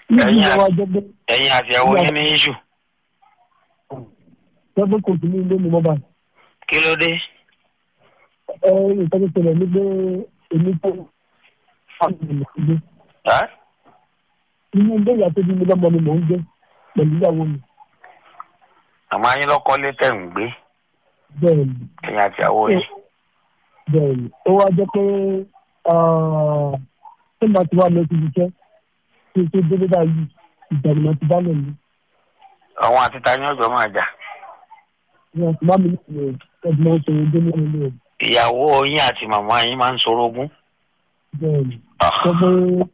níbi Ẹ̀yin ìjọba jẹ́ pé ẹ̀yin àti ìyàwó yín ní iṣu jẹ́ pé kò sí ní ilé mi mọ́ báyìí. kí ló dé ẹ nǹkan tó ṣẹlẹ̀ ní pé èmi tó fáwọn ènìyàn gbé Ẹ́? inú ilé ìyá tó bí mi lọ́mọ ni mò ń gbé pẹ̀lú ìyàwó mi àmọ́ ayé lọ́kọ́lé tẹ̀ ń gbé bẹ́ẹ̀ ni ẹ̀yin àti ìyàwó yín bẹ́ẹ̀ ni ó wá jẹ́ pé ṣé màá ti wá lọ sí iṣẹ́ kí n tó délé báyìí ìjà ni màá ti dálẹ̀ mi àwọn àti ta ni ọjọ́ máa jà ní àti má mi ní ẹ̀dùn ọ̀sẹ̀ ìdí nínú ilé rẹ̀ ìyàwó yín àti màmá yín máa ń sorogún bẹ́ẹ̀ ni Ah, sọ pé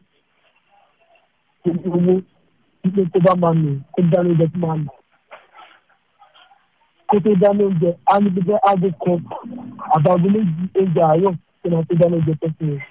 owó wípé tó bá máa nù kó dáná oúnjẹ tó máa nù kó tó dáná oúnjẹ á ní bíbẹ́ aago kan àbáago méjì oúnjẹ àárọ̀ tó máa tó dáná oúnjẹ tó fún un.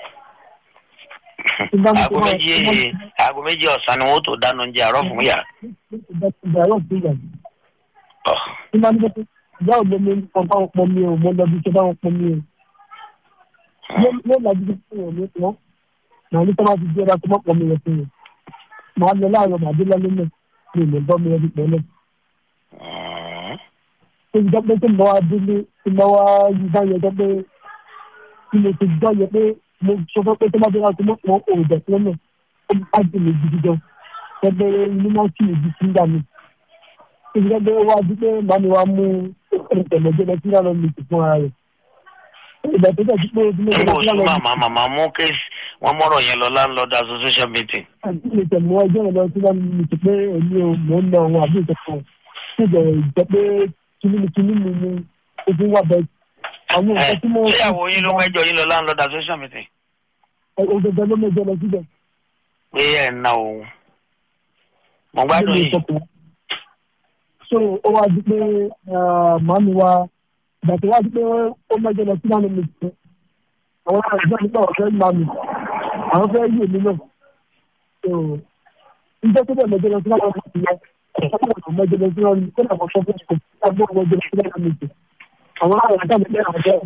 Tí bá ní aago kó máa- méjì tó máa- aago méjì ọ̀sán ni wọ́n tó dáná oúnjẹ àárọ̀ fún yà oúnjẹ àárọ̀ fún ìyá Ọ̀, tí bá ní pé ìyá ò lómi nǹkan báwọn pọn mi o mo lọ bí iṣẹ́ báwọn pọn mi o yóò lajú bí fún wọn ní wọn màá ní sábà ti di ẹ̀rọ tó mọ̀ pọ̀ mi rẹ̀ fún wọn màá lọ láàárọ̀ màá dé lálẹ́ náà mi ò lè bọ́ mi rẹ̀ dípẹ́ náà mm, tó ti dọ́pẹ́ tó ń bọ́ wá délé tó ń bọ́ wá yí báyọ̀ dọ́pẹ́ tí mo ti gbọ́ yẹ pé mo sọ fẹ́ pé tó bá dé láti mọ̀ pọ̀ òòjọ́ fún náà ó bá jù mí gidi gan ẹgbẹ́ inú náà kì í di sí gbà mí tó ti dọ́pẹ́ wá dúpẹ́ màá ni wá mú ìtẹ̀lẹ́jẹ́ lọ sí ìlànà mi fún ara rẹ̀ ìgbà tó dẹ̀ dúpẹ́ ojúmọ́ nígbà ìgbà oṣù màmá màmá mú kéésì wọ́n mọ̀rọ̀ yẹn lọ landlord association meeting àti ìtẹ̀mú ọjọ́ ìlọ tí wọ́n mi ti pé èmi ò mọ̀ ń lọ àwọn àbí ìtẹ̀kọ̀ tí ìbẹ̀rẹ̀ jẹ́ pé kìnìún kìnìún mi ni ojú wà bẹ́ẹ̀. àwọn ẹ nǹkan tí mo ṣé ìyàwó yín ló mẹ́jọ yín lọ landlord association meeting ògèdè ló mẹ́jọ lọ síbẹ̀. pé ẹ̀ ń ná òun mo gbádùn Ló lè yìí sọ pé- so ó wá di pé màámi wa ìgbà tó wá di pé ó mẹ́jọ lọ sí lánàá mi ti àwọn àgbẹ̀ nípa ọ̀fẹ́ màámi àwọn fẹ́ yí èmi náà so níjẹ́ tó bẹ̀ mẹ́jọ lọ sí lánàá mi ti yẹ ọ̀sán mẹ́jọ lọ sí lánàá mi kó làwọn sọ fún mi kó làwọn mẹ́jọ lọ sí lánàá mi ti àwọn àwọn àgbẹ̀ mi lẹ́yìn àjẹ́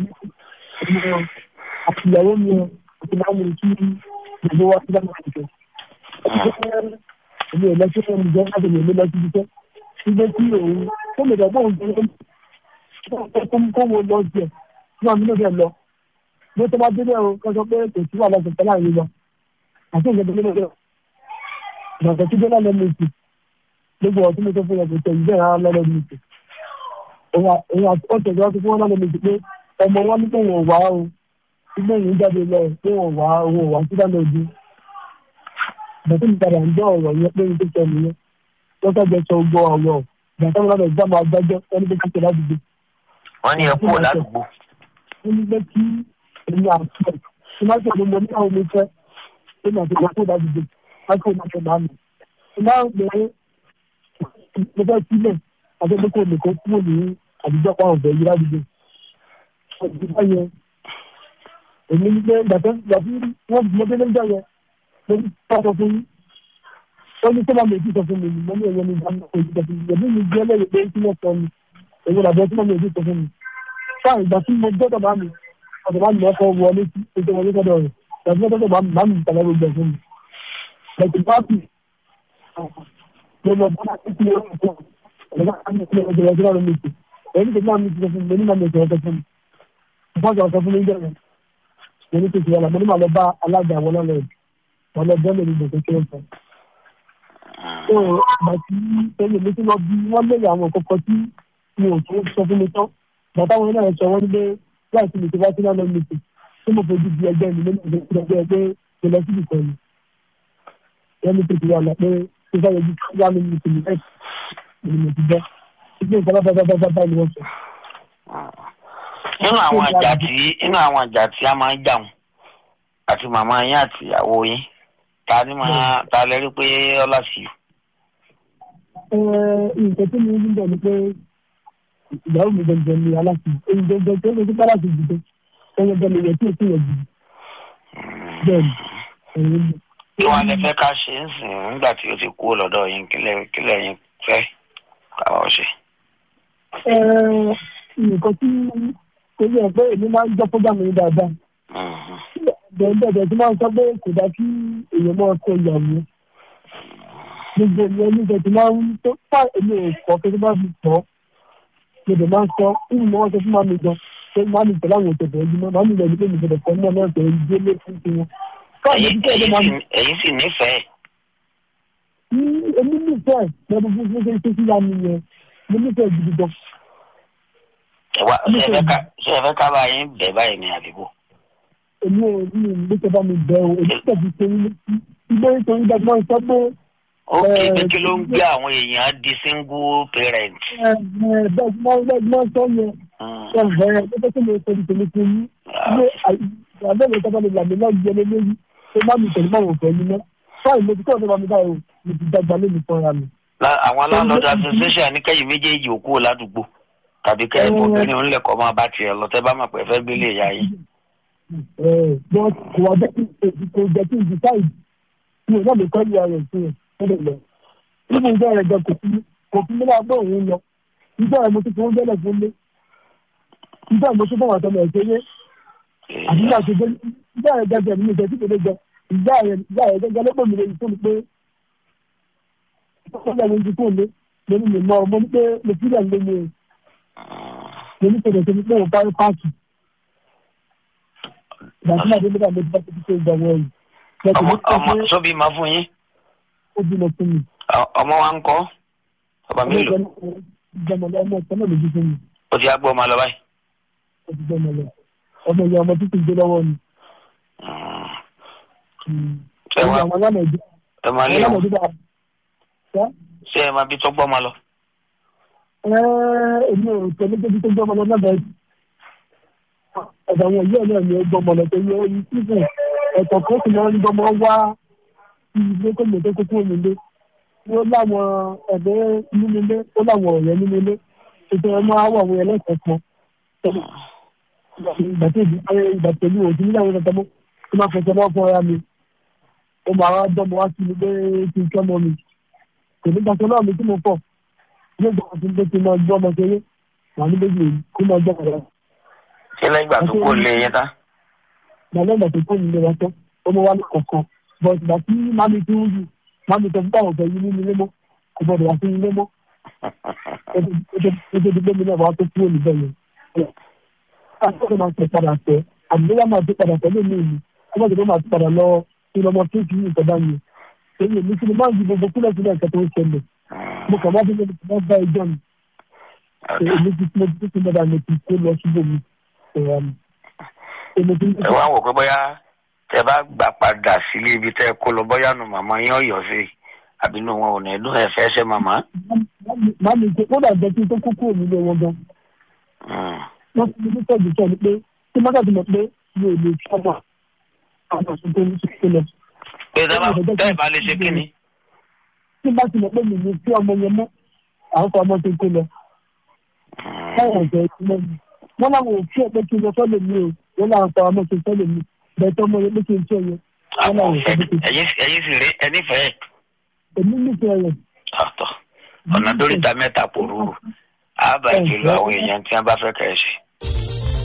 àti ìyàwó mi àti màámi kí ìgbàgbọ́ wá sí lánàá mi ti èmi ò lọ sí ẹni jẹ́ láti lè mi lọ sí iṣẹ́ ṣùgbọ́n tí òun tó lè dọ̀gbọ́n òun jẹ́ kó kó wo lọ jẹ tí wọn nílò bẹ́ẹ̀ lọ bí ó tó bá délé o kó sọ pé kò sí wàhálà ìṣẹ̀lẹ̀ láàrin lọ àti ìṣẹ̀lẹ̀ tó nílò bẹ́ẹ̀ ìgbàgbọ́ tí délé lẹ́nu ìsìn gbogbo ọ̀tún mi tó fún yẹn kò tẹ̀ ìbéèrè ara lẹ́nu ìsìn òun àti ọ̀tẹ̀ ìjọba tó fún wọn lẹ́nu ìsìn pé ọmọ wọn ní kó wọn wá o ilé ìyìn jáde lọ pé wọn wá owó wá sí dáná ojú bàtí mi padà ń gbọ́ ọ̀rọ̀ yẹn pé n tó sọ nìyẹn wọ́n fẹ́ jẹ sọ gbọ́ ọ̀rọ̀ bàtà wọn lọ́dọ̀ ìgbà máa gbẹ́jọ́ ẹni pé kíkẹ́ ládùúgbò wọ́n ní ẹ kúrò ládùúgbò ó ní pé kí èmi àti ẹ̀ tí má sọ̀rọ̀ mo ní àwọn omi fẹ́ èmi àti ìgbà tó ládùúgbò má kó má sọ̀rọ̀ àmì tí má ń pè é mo fẹ́ sílẹ̀ àti pé kò lè kó kúrò ní àdúgbò pa ọ̀bẹ yìí ládùúgbò ọ̀dùnkọ́ yẹn èmi ní pé gbàtẹ́ gbàtí wọ́n mo dé lóúnjẹ yẹn lórí sọ fún yín ó ní sọ́mà méjì sọ fún mi ni mo ní ẹ̀yẹ ní ìdáná kò ìdíje fún mi ẹ̀mí mi jẹ́ lẹ́yìn pé kí wọ́n sọ mi èyí làbẹ́ sọ́mà méjì sọ fún mi. fáà ìgbà tí mo gbọ́dọ̀ máa mi ọ̀dọ̀ máa mi lọ́ fọ́ wọlé sí ojú wọlé sọ́dọ̀ rẹ̀ ìgbà tí mo gbọ́dọ̀ máa mi máa mi ìtàlẹ́ gbogbo ẹ̀ fún mi. lẹ́tì pápì mo lọ bá títí ó ń bọ̀ ọ̀dọ̀ máa mi ìtàlẹ́ gbogbo ẹ̀ fún mi. èyí ni máa mi ti sọ fún mi ní máa mi ìtàlẹ́ fún mi. ìfọ́sọ̀ sọ fún mi jẹ́ rẹ̀ mo ní kìkì wàlà mo ní màá lọ bá alága àwọn ọlọ́run wọn lọ bẹ́ẹ̀ lórí ìgbésẹ̀ kí wọ́n sọ. so bàtí ẹni mi ti lọ bí wọ́n lè àwọn kọ̀ọ̀kan tí mi ò tó sọ fún mi tán bàtà wọn náà sọ wọ́n ní pé láìsí mi ti wá sí lánàá mi tì tí mo fojú di ẹgbẹ́ mi nínú ìgbésẹ̀ ẹgbẹ́ pé mo lọ síbi kan ni. wọ́n ní tètè wà lọ pé kí sáyẹ ju wà ní mi tì mí ẹ̀ ni mo ti bẹ́ ìgbé ìfọwọ́ bábábábá ni wọ́n sọ. nínú àwọn àjà tí nínú àwọn àjà tí a máa ń jà wọn àti màmá yín àti ìyàwó yín ta ni máa ta lẹ rí pé ọlá sí i. nǹkan tí mo ń bọ̀ ni pé ìyàwó mi gbẹ̀ngàn ni aláṣẹ èyí gbẹ̀ngàn tó ń gbé aláṣẹ jùlọ ẹ̀yẹ bẹ́ẹ̀ ni ìyẹn tí èsì yẹn jù bẹ́ẹ̀ ni ẹ̀yìn ni. kí wọn lè fẹ́ ká ṣe ń sìn nígbà tí o ti kú lọ́dọ̀ yín kílẹ̀ kílẹ̀ yín fẹ́ káwọ́ ṣe. nǹkan tí kò yẹ pé èmi máa ń gbọ́ fúgbàmù yín dáadáa bẹ́ẹ̀ bẹ́ẹ̀ tí máa ń sọ pé kò dá kí èèyàn máa kọ ìyàwó gbogbo ìyẹn nígbà tí máa ń tó fà èmi ò kọ́ pé tó bá fi tọ́ mo dẹ̀ máa ń sọ ìlú ni wọ́n sọ fún màmí gan pé màmí pẹ̀lú àwọn òṣèlú ẹ̀jú mọ́ màmí ìgbà pé mi gbọdọ̀ fọ́ náà náà pẹ̀lú ìdílé fún tiwọn. káàdì ẹ̀yin tí ẹ̀dọ́ máa ń ẹ̀yin sì- ẹ̀yin sì nífẹ̀ẹ́ ní èmi nífẹ̀ẹ́ lọ́dún fún fún ṣe ṣe síra mi yẹn mo nífẹ̀ẹ́ gidi gan. ẹ wá ṣé ẹ fẹ́ ká ṣé ẹ fẹ́ ká bá yín bẹ̀ báyìí ní àdìgbò èmi ò ní ìgbésẹ̀ bá mi bẹ̀ o èmi tẹ̀sí ṣe ilé nítorí dájú sọ pé ó Eh, kéde kí ló ń gbé àwọn èèyàn di single parent. ẹ ẹ bẹ́ẹ̀ tí wọ́n bẹ́ẹ̀ tí wọ́n sọ yẹn Mm. ẹ ẹ gẹ́gẹ́ tí mo sọ ní tèmi fún yín ilé àbẹ̀wò tó bá lè là mí náà yẹ lé lórí pé má mi tẹ̀lé máa wò fẹ́ mi náà báyìí mo ti kọ́ ọ̀dọ́ bá mi báyìí o mo ti dàgbà lé mi fọ́ra mi. La- àwọn landlord association ní kẹ́yìn méjèèjì òkú ò ládùúgbò tàbí kẹ́ ẹ̀ Eh. obìnrin onílẹ̀kọ́ máa bá tiẹ̀ lọ tẹ́ bá mọ̀ pé ẹ fẹ́ gbélé ìyá yín. ẹ bọ́ kò wá jẹ́ kí n kò jẹ́ kí n di táì mi ò náà lè kọ́ ìyá rẹ̀ sí ẹ̀ fẹ́lẹ̀ lọ. nínú ìjọ rẹ̀ gan kò fún mi kò fún mi láàbọ̀ òun lọ ìjọ rẹ̀ mo ti fowó jẹ́lẹ̀ fún mi ìjọ rẹ̀ mo tún fọwọ́ àtọmọ ẹ̀ ṣeré àti ìgbà tó dé ìjà rẹ̀ gẹ́gẹ́ mi ìjẹ́ tí kò lè jẹ ìjà rẹ̀ ìjà rẹ̀ gẹ́gẹ́ lọ́pọ̀ mi lè fún mi pé ìjọba mi ti fún mi lórí mi mọ́ mo ní pé mo fi lẹ̀ lé mi o mo ní pẹ̀lú tó ní pé mo parí páàkì ìgbà tí màá dé nígbà méjì bá ti ṣe ìgbà wọ̀nyí lọ́kùn ọmọ mi pé ọmọ sóbì máa fún yín ó bímọ fún mi Ọ- ọmọ wa ń kọ́ ọba ọmọ mélòó ìjọba ọmọ ọmọ ìtọ́nà lójú fún mi ó ti á gbọ́ ọmọ lọ báyìí. ó ti gbọ́ ọmọ lọ ọmọ ìyá ọmọ títí gbé lọ́wọ́ mi. Mm. ẹ ọmọ wá àwọn alámọ̀dé ẹ máa lé àwọn wọn alámọ̀dé bá wá. ṣé ẹ máa bí tó gbọ́ ọmọ lọ. èmi ò tẹ̀lé débi tó gbọ́ ọmọ lọ lábẹ́ ọ̀dọ̀ àwọn ìyá náà ni ó gbọ́ ọmọ lọ tó yẹ ẹyin síbù ẹ̀tọ́ kan sì máa ń gbọ́ ọmọ wá ilé kó lè tó kókó nílé ó láwọn ẹ̀gbẹ́ nínú ilé ó láwọn ọ̀rẹ́ nínú ilé ètò ẹ̀ máa wà àwọn ẹlẹ́sẹ̀ kan ìgbà tí ìgbà pẹ̀lú òtún nílẹ̀ àwọn ọ̀tọ̀ mọ́ tó máa fẹsẹ̀ lọ́wọ́ fún ara mi ó máa wá dọ́mọ wá sí mi pé kí n kẹ́ mọ́ mi kò ní gbàgbọ́ náà mi tí mo pọ̀ ní ìgbà tí mo ti máa gbọ́ ọmọ kéré wà ní méjì kó máa gbọ́ ọ̀rọ̀ ṣé lẹ́yìn ìgbà tó kó lé yẹn tán. gbàgbọ́ ìgbà tó kó mi lè tó ó mọ wá ní kọ̀ọ̀kan bọ̀ ìgbà tí mami tó ń yù mami tó ń bá ọ̀bẹ yìí nínú ilé mọ́ kò gbọdọ̀ wá sí ilé mọ́ ó tó di pé mi náà wá tó kúrò níbẹ̀ yẹn. àtúntò máa tẹ̀ padà tẹ̀ àdúgbò máa tẹ̀ padà tẹ̀ lómi ìlú ó má tẹ̀ máa tẹ̀ padà lọ ìlọmọ kéèkì yìí ìtọ́ba yẹn èyí èmi tí mo máa ń ju gbogbo kúlẹ̀ sílẹ̀ nǹkan tó ń ṣẹlẹ̀ mo kàn wá bí mo ti bá ẹjọ́ mi èmi ti mo ti ti dáadáa mo ti kó lọ síbò mi ẹ̀rọ mi. èmi ti ẹ wá wò pé bóyá tẹ bá gbà padà sílé ibi tẹ kó lọ bóyá nu màmá yín ọ̀yọ́ sí àbí nu wọn ò ní dún ẹ fẹ́ ṣe màmá. máa mi ṣe kódà jẹ́ kí n tó kó kúrò nílé wọn gan. Mm. wọ́n fi mi tọ́jú sọ ni pé tí má dàbí mọ̀ pé mi ò lè fi ọmọ àwọn ọ̀sùn tó ń ṣe lọ. pé tẹ́ bá tẹ́ bá lè ṣe kí ni. tí bá ti mọ̀ pé mi ní sí ọmọ yẹn mọ́ àwọn kan ọmọ tó kó lọ. báwọn ọ̀sẹ̀ ti mọ́ mi. wọ́n láwọn ò fi ọ̀pẹ kí n lọ sọ́lẹ̀ mi o wọ́n láwọn kan ọmọ tó sọ́lẹ̀ mi bẹ́ẹ̀ tọ́mọ yẹn pé kí n tí ọyẹ. wọ́n àwọn láwọn ò ọ̀fẹ́ sọ pé kí n ẹ̀yin ẹ̀yin sì rí ẹ nífẹ̀ẹ́. èmi nífẹ̀ẹ́ rẹ̀. ọ̀tọ̀ ọ̀nà dóríta mẹ́ta pòrúurú àbá ìkìlọ̀ àwọn èèyàn tí wọ́n bá fẹ́ kẹ́ ẹ ṣe.